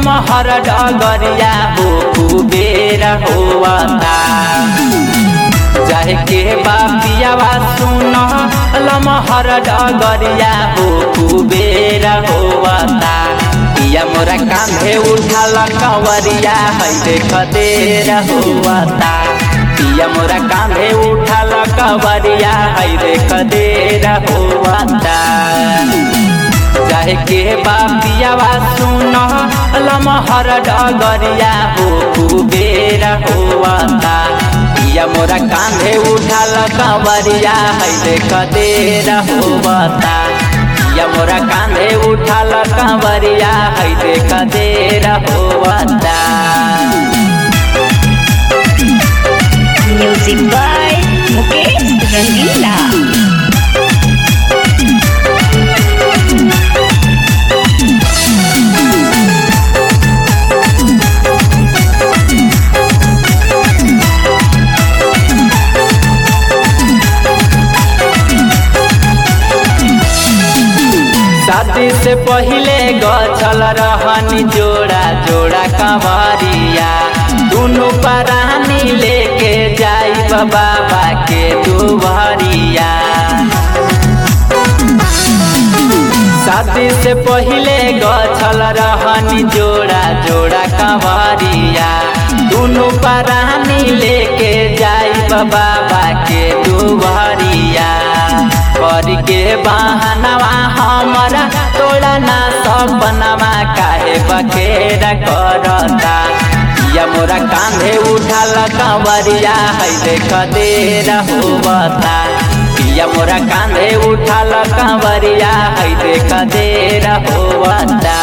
लमहर डगरिया हो कुबेर होवता चाहे के बापियावा सुन लमहर डगरिया हो कुबेर होवता पिया मोरा कांधे उठाल कंवरिया है देख देर होवता पिया मोरा कांधे उठाल कंवरिया है देख देर होवता चाहे के बापियावा सुन लमहर डगरिया हो कुबेर होवता पिया मोरा कांधे उठाल कंवरिया है देख देर होवता पिया मोरा कांधे उठाल कंवरिया है देख देर होवता Music by Mukesh Rangila. शादी से पहिले गछल रहनी जोड़ा जोड़ा कंवरिया दुनु परानी लेके जाई बाबा के दुबरिया शादी से पहिले गछल रहनी जोड़ा जोड़ा कंवरिया दुनु परानी लेके जाई बाबा के दुबरिया कर के बहनवा हमारा तोड़ा ना सपनवा काहे बखेरा करता या मोरा कांधे उठाल कंवरिया है देख देर होवता या मोरा कांधे उठाल कंवरिया है देख देर होवता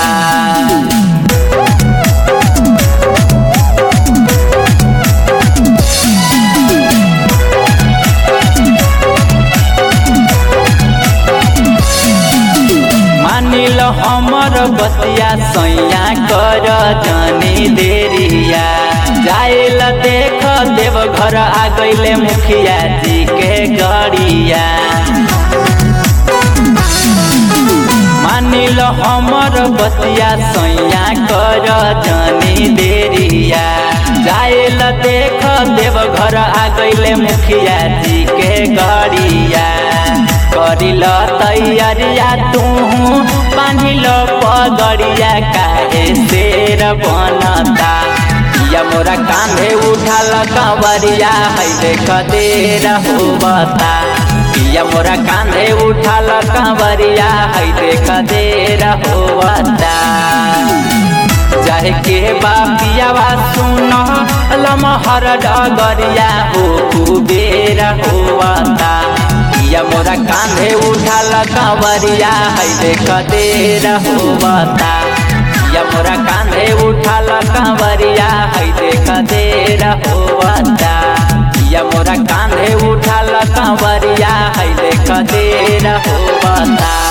मानिल हमर बतिया सैया कर जानी देरिया जाइल देख देव घर आ गईले मुखिया जी के गड़िया मानिल हमर बतिया सैया कर जानी देरिया जाइल देख देव घर आ गईले मुखिया जी के गड़िया करिल तैयारिया तू बांधिल पगड़िया काहे शेर बनता या मोरा कांधे उठाल कंवरिया है देख देर होबता या मोरा कांधे उठाल कंवरिया है देख देर होबता चाहे के बापियावा सुन लमहर डगरिया हो कुबेर होवता या मोरा कांधे उठाल कंवरिया है देख देर होवता या मोरा कांधे उठाल कंवरिया है देख देर होवता या मोरा कांधे उठाल कंवरिया है देख देर होवता